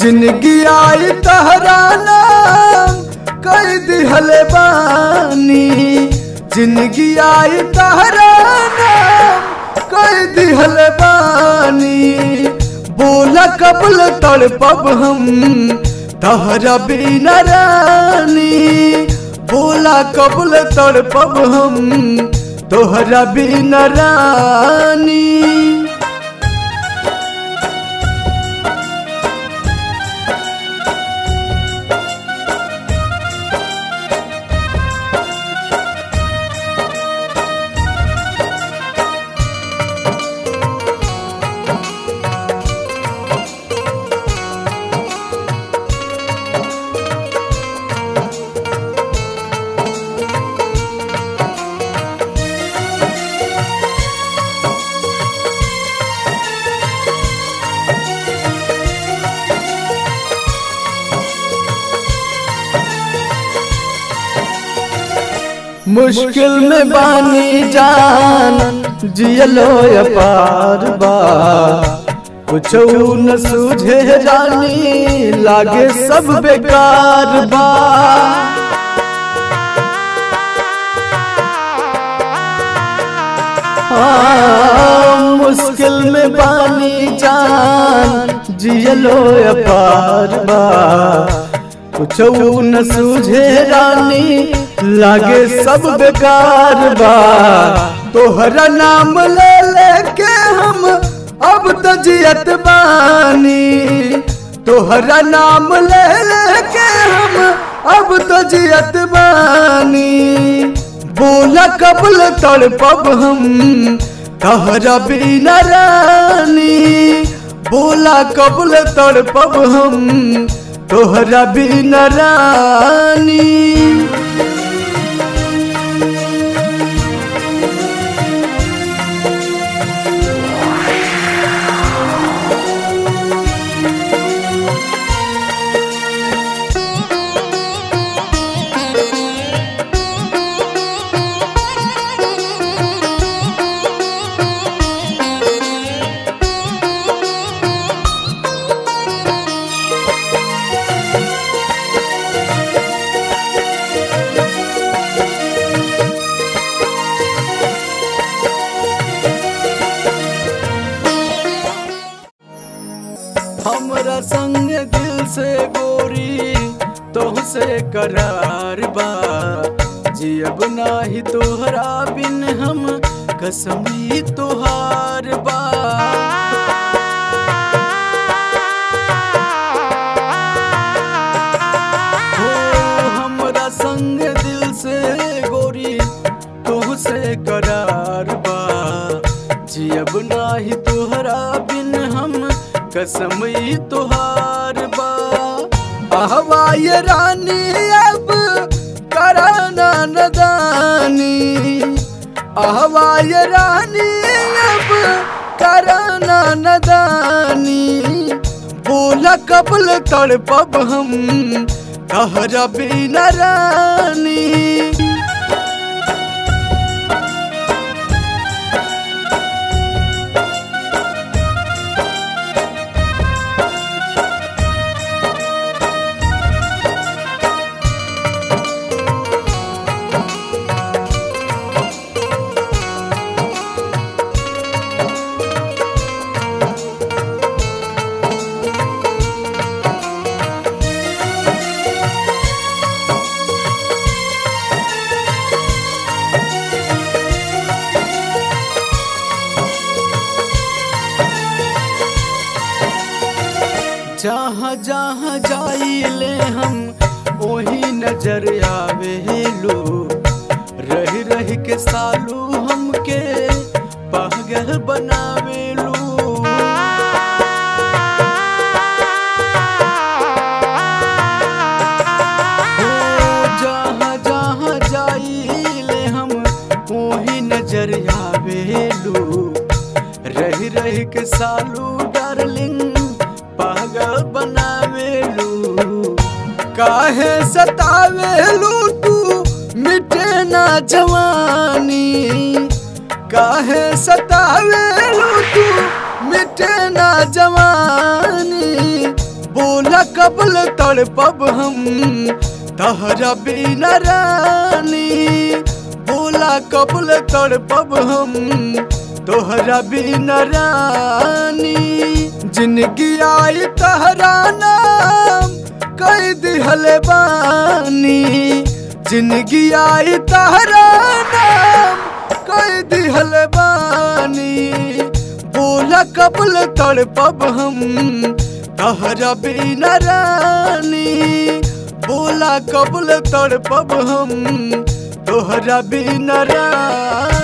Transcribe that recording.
जिंदगी आई तहरा नाम कर दिहल बानी जिंदगी आई तहरा नाम कर दिहल बानी बोला कबल तड़पब हम तहरा बिना रानी बोला कबल तड़पब हम तोहरा बिना रानी मुश्किल में बानी जान जियलो अपार बा कुछ न सूझे रानी लागे सब बेकार बा हाँ, मुश्किल में बानी जान जियलो अपार बा कुछ न सूझे रानी लागे सब बेकार बा तोहरा नाम ले लेके हम अब तो जियत बानी तोहरा नाम ले लेके हम अब तो जियत बानी बोला कबल तड़पब हम तोहरा बिना रानी बोला कबल तड़पब हम तोहरा बिना रानी हमरा संग दिल से गोरी तोहसे करार बा जियब नाही तोहरा बिन हम कसमी तोहार बा हो हमरा संग दिल से गोरी तोहसे करार बा जियब नाही तोहरा बिन हम कसमई तोहार बा अहवाय रानी अब कराना नदानी अहवाय रानी अब कराना नदानी बोला कबल तड़पब हम कहरा बिना रानी जहाँ जहाँ जाइले हम वही नजर आवे लो रह रह के सालू हमके पागल बनावे लो जहाँ जहाँ जाइले हम वही नजर आवे लो रह रह के सालू डार्लिंग पागल बनावेलू काहे सतावेलू तू मिटे ना जवानी काहे सतावेलू तू मिटे ना जवानी बोला बोला कबल तड़पब हम तहरा बिना रानी बोला कबल तड़पब हम तोहरा बिना रानी जिंदगी आई तहरा नाम कई दिहल बानी जिंदगी आई तहरा नाम कई दिहल बानी बोला कबल तड़पब हम तहरा बिना रानी बोला कबल तड़पब हम तोहरा बिना रानी